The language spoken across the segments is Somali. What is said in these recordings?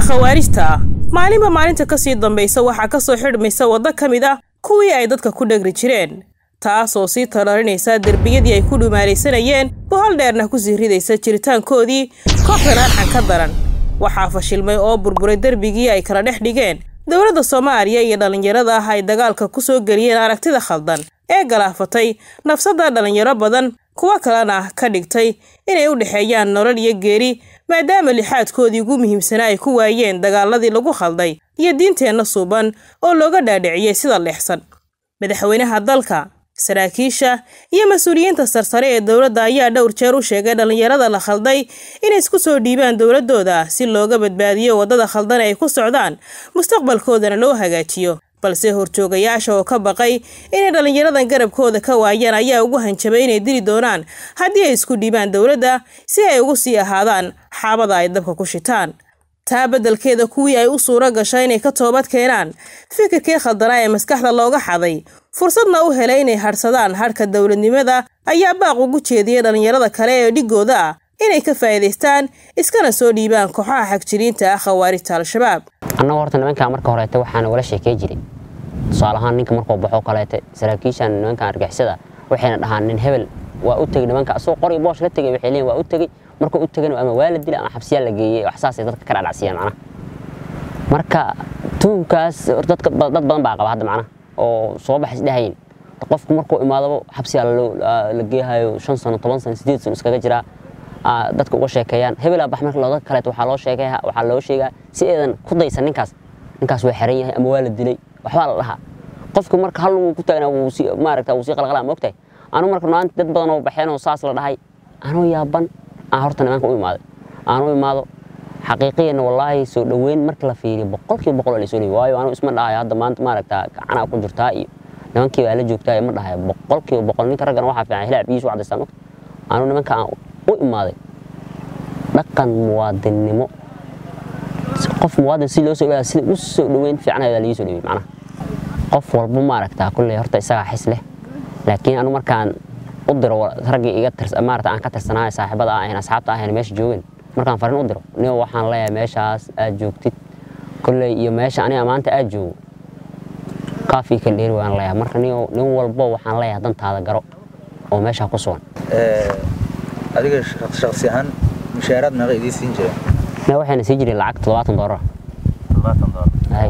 khawaarijta ah maalinba maalinta kasii dambaysa waxaa kasoo xidhmaysa waddo ka mid ah kuwii ay dadka ku dhegri jireen taasoo sii talarinaysa derbiyadii ay ku dhumaalaysanayeen bohol dheerna kusii ridaysa jiritaankoodii kooxdan arxan ka daran waxaa fashilmay oo burburay derbigii ay kala dhex dhigeen dowladda soomaaliya iyo dhallinyarada ah ay dagaalka ku soo geliyeen aragtida khaldan ee galaafatay nafsadda dhallinyaro badan kuwo kalena ka dhigtay inay u dhexeeyaan nolol iyo geeri maadaama lixaadkoodii ugu muhiimsanaa ay ku waayeen dagaaladii lagu khalday iyo diinteenna suuban oo looga dhaadhiciyey sida leexsan madaxweynaha dalka saraakiisha iyo mas-uuliyiinta sarsare ee dowladda ayaa dhowr jeer u sheegay dhallinyarada la khalday inay isku soo dhiibaan dowladooda si looga badbaadiyo waddada khaldan ay ku socdaan mustaqbalkoodana loo hagaajiyo balse horjoogayaasha oo ka baqay inay dhallinyaradan garabkooda ka waayaan ayaa ugu hanjabay inay dili doonaan haddii ay isku dhiibaan dowladda si ay ugu sii ahaadaan xaabada ay dabka ku shitaan taa beddelkeeda kuwii ay u suuro gasha inay ka toobad keenaan fikirkii khaldanaa ee maskaxda looga xaday fursadna u helay inay hadhsadaan hadhka dowladnimada ayaa baaq ugu jeediyay dhallinyarada kale ee dhigooda ah inay ka faa'iidaystaan iskana soo dhiibaan kooxaha xagjiriinta ah khawaarijta al-shabaab annagu horta nimankaa marka horeete waxaana wala sheekey jiray tusaale ahaan ninka markuu baxoo kaleete saraakiishan nimankan argixisada waxayna dhahaan nin hebel waa u tegey nimanka asagoo qori boosh ka tegey waxay leeyihin waa u tegey markuu u tegana ama waa la dilay ama xabsiyaa la geeyey wax saasay dadka ka dhacdhacsiyeen macnaha marka tuunkaas dadka dad badan baa qaba hadda macnaha oo soo baxays dhahayn qofku markuu imaadaba xabsiyaa la geehayo shan sano toban sano sideed sano iskaga jiraa dadka uga sheekeeyaan hebelaa bax marka looga kaleeto waxaa loo sheegay waxaa loo sheegaa si eedan ku daysan ninkaas ninkaas waa xiran yahay ama waa la dilay waxbaa la dhahaa qofku marka hal uu ku taagnaa wuu si maaragta wuu sii qalqalaa moogtahay anu marka maanta dad badan oo baxeen oo saas la dhahay anuu yaaban aan horta nimanka u imaaday aan u imaado xaqiiqiyanna wallaahi soo dhoweyn marka la fiiriyo boqolkiiba boqol la soo dhoweey waayo anu isma dhahayo hadda maanta maaragta gacanaa ku jirtaa iyo nimankii baa la joogtaa ma dhahayo boqolkiiba boqol ninka raggana waxaa fiican hilaab biyiisu cadaystaa mogta anu nimanka aan u imaaday dhaqan muwaadinnimo qof muwaadin si loo soo dhawaada sida u soo dhoweyn fiicanayaa lii soo dhowey macnaha qof walba maaragtaa kulley horta isagaa xis leh laakiin anu markaan u diro raggii iga maarata aan ka tirsanahay saaxiibada ah ahayn asxaabta ahayn meesha joogeen markaan fariin u diro niyo waxaan leeyahay meeshaas aad joogtid kulley iyo meesha aniga maanta aad joogo kaafii kala dheeri waan leeyahay marka niyo nin walbo waxaan leeyahay dantaada garo oo meeshaa ku sugan adiga shaksi ahaan mushaaraad meeqa idii siin jireen ne waxayna sii jireen lacag toddobaatan doolar labaatan doolar hay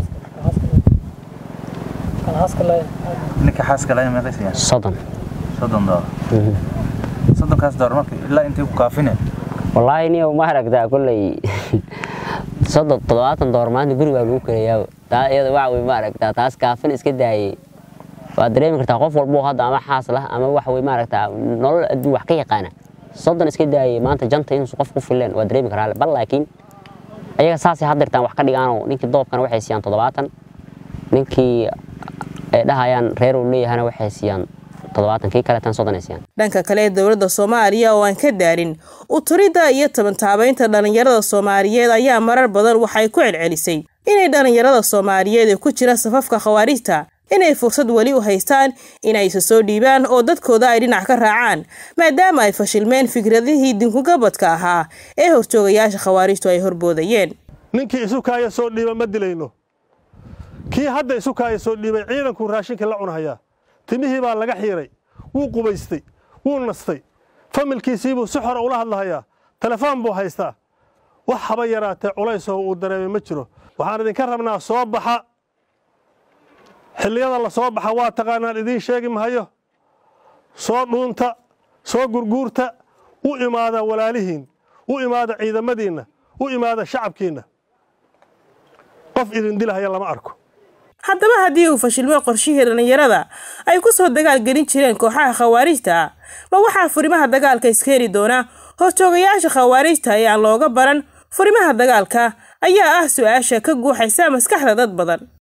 ninka xaaska lahayn meeqa siiyaan soddon soddon doolar soddonkaas doolar marka ilaa intay ku kaafine wallaahi niyo ma aragtaa kolley soddon toddobaatan doolar maanta gurigaa lagu karayaaba taa iyada waxa wey ma aragtaa taas kaafin iska daayey waad dareemi kartaa qof walbo hadda ama xaas lah ama wax wey maaragtaa nolol adduun wax ka yaqaana soddon iska daayey maanta janta inuusan qof ku fileen waa dareemi karaa bal laakiin ayaga saasay haddirtaan wax ka dhigaanoo ninkii doobkana waxay siiyaan toddobaatan ninkii ay dhahayaan reer uu leeyahana waxay siiyaan toddobaatan kii kaleetan soddon ay siiyaan dhanka kale dowladda soomaaliya oo aan ka daarin uturidda iyo tabantaabaynta dhallinyarada soomaaliyeed ayaa marar badan waxay ku celcelisay inay dhallinyarada soomaaliyeed ee ku jira safafka khawaarijta inay fursad weli u haystaan inay isa soo dhiibaan oo dadkooda ay dhinac ka raacaan maadaama ay fashilmeen fikradihii dinkugabadka ahaa ee horjoogayaasha khawaarijtu ay horboodayeen ninkii isukaaya soo dhiiba ma dilayno kii hadda isukaaya soo dhiibay ciidankuu raashinka la cunahayaa timihii baa laga xiiray wuu qubaystay wuu nastay familkiisiibuu si xora ula hadlahayaa telefoon buu haystaa wax haba yaraatee culaysoo uu dareemay ma jiro waxaan idinka rabnaa soo baxa xilliyada la soo baxa waa taqaanaan idiin sheegi mahayo soo dhuunta soo gurguurta u imaada walaalihiin u imaada ciidamadiinna u imaada shacabkiinna qof idin dilahaya lama arko haddaba haddii uu fashilmo qorshihii dhallinyarada ay ku soo dagaal gelin jireen kooxaha khawaarijta ah ma waxaa furimaha dagaalka iskeeni doona horjoogayaasha khawaarijta ee aan looga baran furimaha dagaalka ayaa ah su-aasha ka guuxaysa maskaxda dad badan